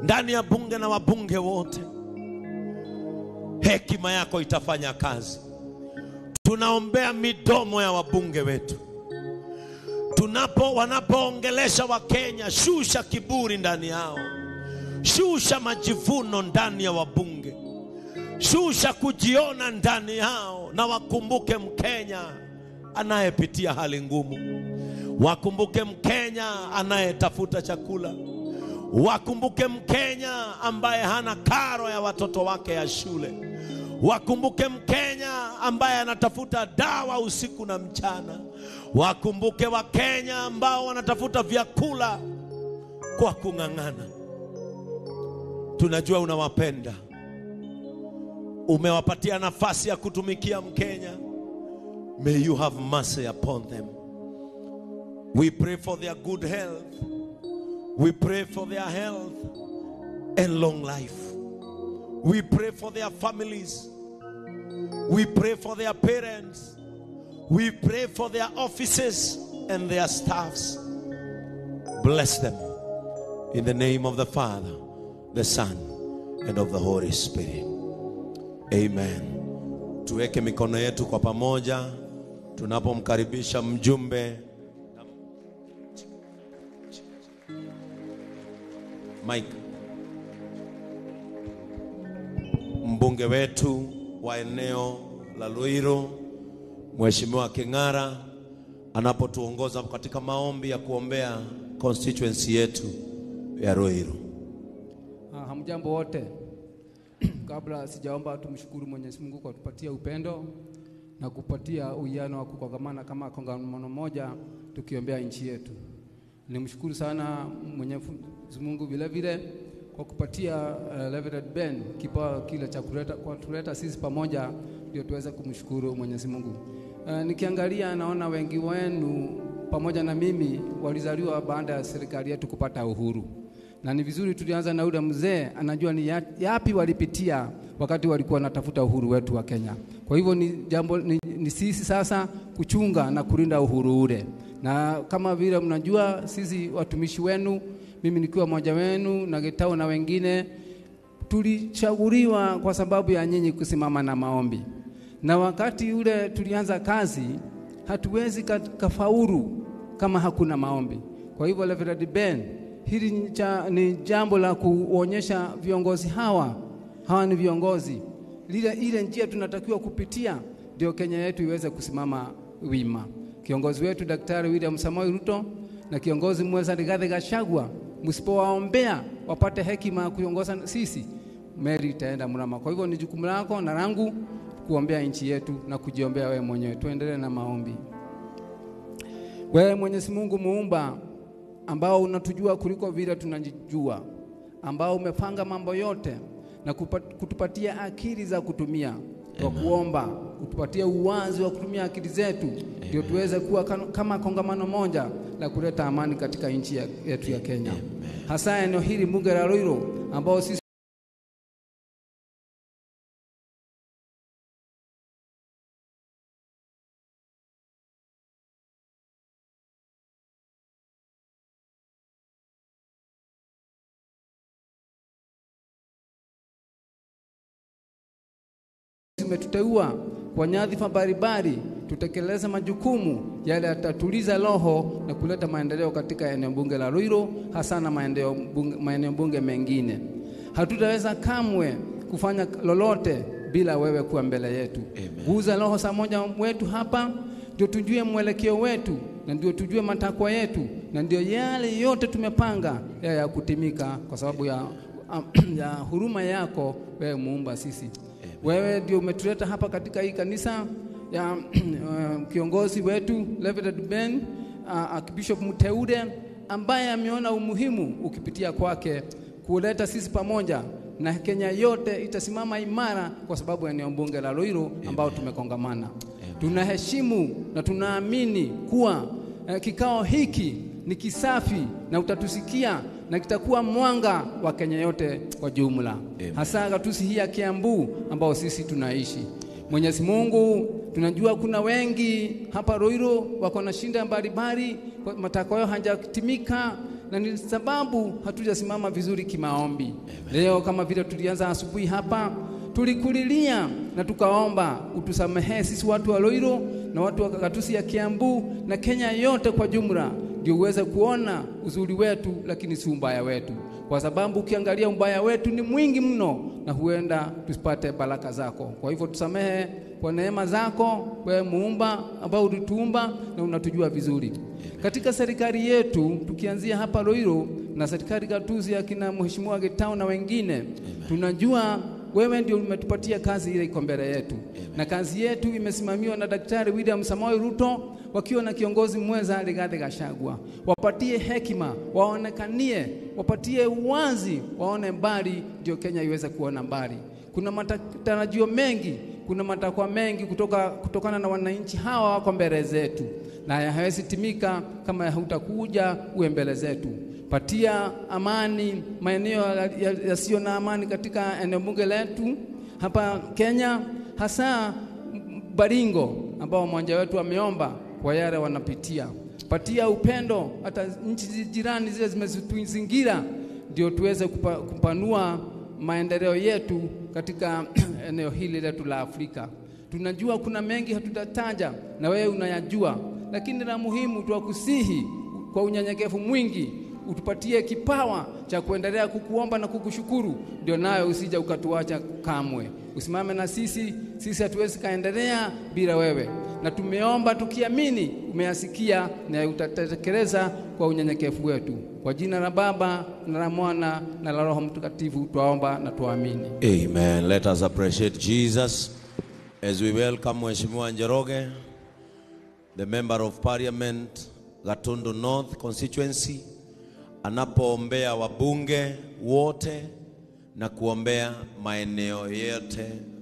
ndani ya bunge na wabunge wote. Hekima yako itafanya kazi. Tunaombea midomo ya wabunge wetu tunapo wanapoongelesha Wakenya, shusha kiburi ndani yao, shusha majivuno ndani ya wabunge, shusha kujiona ndani yao, na wakumbuke Mkenya anayepitia hali ngumu, wakumbuke Mkenya anayetafuta chakula, wakumbuke Mkenya ambaye hana karo ya watoto wake ya shule, wakumbuke Mkenya ambaye anatafuta dawa usiku na mchana, wakumbuke Wakenya ambao wanatafuta vyakula kwa kung'ang'ana. Tunajua unawapenda, umewapatia nafasi ya kutumikia Mkenya. May you have mercy upon them. We pray for their good health. We pray for their health and long life. We pray for their families. We pray for their parents. We pray for their offices and their staffs. Bless them in the name of the Father, the Son, and of the Holy Spirit. Amen. Tuweke mikono yetu kwa pamoja tunapomkaribisha mjumbe Mike, mbunge wetu wa eneo la Luiro, Mheshimiwa King'ara anapotuongoza katika maombi ya kuombea constituency yetu ya Ruiru. Ah, Hamjambo wote. Kabla sijaomba, tumshukuru Mwenyezi Mungu kwa kutupatia upendo na kupatia uwiano wa kukongamana kama kongamano moja tukiombea nchi yetu. Nimshukuru sana Mwenyezi Mungu vile vile kwa kupatia uh, Reverend Ben kipawa kile cha kuleta kwa tuleta sisi pamoja ndio tuweze kumshukuru Mwenyezi Mungu. Uh, nikiangalia naona wengi wenu pamoja na mimi walizaliwa baada ya serikali yetu kupata uhuru na ni vizuri tulianza na yule mzee anajua ni ya- yapi walipitia wakati walikuwa wanatafuta uhuru wetu wa Kenya. Kwa hivyo ni jambo ni, ni sisi sasa kuchunga na kulinda uhuru ule, na kama vile mnajua sisi watumishi wenu, mimi nikiwa mmoja wenu na Getao na wengine tulichaguliwa kwa sababu ya nyinyi kusimama na maombi, na wakati ule tulianza kazi hatuwezi ka- kafaulu kama hakuna maombi. Kwa hivyo Reverend Ben, hili ni cha- ni jambo la kuonyesha viongozi hawa hawa ni viongozi, lile ile njia tunatakiwa kupitia ndio Kenya yetu iweze kusimama wima. Kiongozi wetu Daktari William Samoei Ruto na kiongozi mweza Rigathi Gachagua, msipowaombea wapate hekima ya kuongoza sisi, meli itaenda mrama. Kwa hivyo ni jukumu lako na langu kuombea nchi yetu na kujiombea wewe mwenyewe. Tuendelee na maombi. Wewe Mwenyezi Mungu muumba, ambao unatujua kuliko vile tunajijua, ambao umepanga mambo yote na kupa- kutupatia akili za kutumia kwa kuomba, kutupatia uwazi wa kutumia akili zetu, ndio tuweze kuwa kan- kama kongamano moja la kuleta amani katika nchi ya- yetu ya Kenya, hasa eneo hili bunge la Ruiru ambao sisi zimetuteua kwa nyadhifa mbalimbali tutekeleze majukumu yale yatatuliza roho na kuleta maendeleo katika eneo bunge la Ruiru, hasa na maeneo bunge, maeneo bunge mengine. Hatutaweza kamwe kufanya lolote bila wewe kuwa mbele yetu. Guza roho saa moja wetu hapa, ndio tujue mwelekeo wetu na ndio tujue matakwa yetu na ndio yale yote tumepanga ya, ya kutimika kwa sababu ya, ya huruma yako wewe muumba sisi wewe ndio umetuleta hapa katika hii kanisa ya uh, kiongozi wetu Reverend Ben uh, Archbishop mteule ambaye ameona umuhimu ukipitia kwake kuleta sisi pamoja na Kenya yote itasimama imara kwa sababu ya eneo bunge la Ruiru ambao tumekongamana. Tunaheshimu na tunaamini kuwa eh, kikao hiki ni kisafi na utatusikia na kitakuwa mwanga wa Kenya yote kwa jumla, hasa gatusi hii ya Kiambu ambao sisi tunaishi. Mwenyezi Mungu, tunajua kuna wengi hapa Ruiru wako na shinda mbalimbali, kwa matakwa yao hajatimika, na ni sababu hatujasimama vizuri kimaombi. Leo kama vile tulianza asubuhi hapa, tulikulilia na tukaomba utusamehe sisi watu wa Loiro na watu wa Katusi ya Kiambu na Kenya yote kwa jumla, ndio uweze kuona uzuri wetu, lakini si ubaya wetu, kwa sababu ukiangalia ubaya wetu ni mwingi mno, na huenda tusipate baraka zako. Kwa hivyo tusamehe kwa neema zako, wewe muumba ambao ulituumba na unatujua vizuri. Katika serikali yetu tukianzia hapa Loiro na serikali Gatuzi ya kina Mheshimiwa Getao na wengine, tunajua wewe ndio umetupatia kazi ile iko mbele yetu, na kazi yetu imesimamiwa na Daktari William Samoei Ruto wakiwa na kiongozi mwenza Rigathi Gachagua. Wapatie hekima, waonekanie, wapatie uwazi, waone mbali, ndio Kenya iweze kuona mbali. Kuna matarajio mengi, kuna matakwa mengi kutoka, kutokana na wananchi hawa wako mbele zetu, na hayawezi timika kama hautakuja uwe mbele zetu. Patia amani maeneo yasiyo na amani katika eneo bunge letu hapa Kenya, hasa Baringo ambao mmoja wetu ameomba kwa yale wanapitia. Patia upendo hata nchi jirani zile zimetuzingira, ndio tuweze kupa, kupanua maendeleo yetu katika eneo hili letu la Afrika. Tunajua kuna mengi hatutataja na wewe unayajua, lakini la muhimu tuwakusihi kwa unyenyekevu mwingi utupatie kipawa cha kuendelea kukuomba na kukushukuru, ndio nayo usija ukatuacha kamwe. Usimame na sisi, sisi hatuwezi kaendelea bila wewe, na tumeomba tukiamini umeyasikia na utatekeleza kwa unyenyekevu wetu. Kwa jina la Baba na la Mwana na la Roho Mtakatifu twaomba na tuamini. Amen. Let us appreciate Jesus as we welcome Mheshimiwa Njoroge, the member of parliament Gatundu North constituency, anapoombea wabunge wote na kuombea maeneo yote